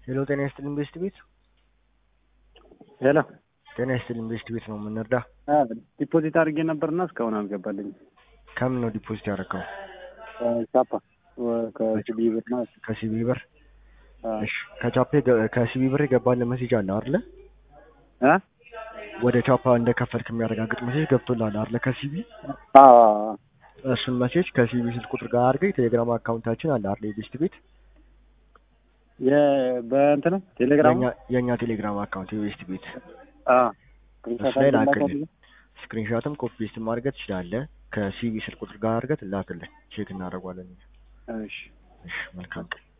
ሄሎ ጤና ይስጥልኝ ቤስት ቤት ሄሎ ጤና ይስጥልኝ ቤስት ቤት ነው የምንረዳ ዲፖዚት አድርጌ ነበርና እስካሁን አልገባልኝም። ከምን ነው ዲፖዚት ያደረገው ቻፓ ከሲቢ ብር ማለት ነው። ከሲቢ ብር አ እሺ ከቻፔ ከሲቢ ብር የገባለ ሜሴጅ አለ አይደለ አ ወደ ቻፓ እንደከፈልክ የሚያረጋግጥ ሜሴጅ ገብቶልሃል አይደለ ከሲቢ አ እሱን ሜሴጅ ከሲቢ ስልክ ቁጥር ጋር አድርገህ የቴሌግራም አካውንታችን አለ አይደል የቤስት ቤት የ በእንትን ነው ቴሌግራም የኛ የኛ ቴሌግራም አካውንት የቤስት ቤት አ እሱ ላይ ላክልን ስክሪንሾትም ኮፒ ፔስትም ማድረግ ትችላለህ ከሲቢ ስልክ ቁጥር ጋር አድርገህ ላክልን ቼክ እናደርገዋለን እሺ እሺ መልካም ቀን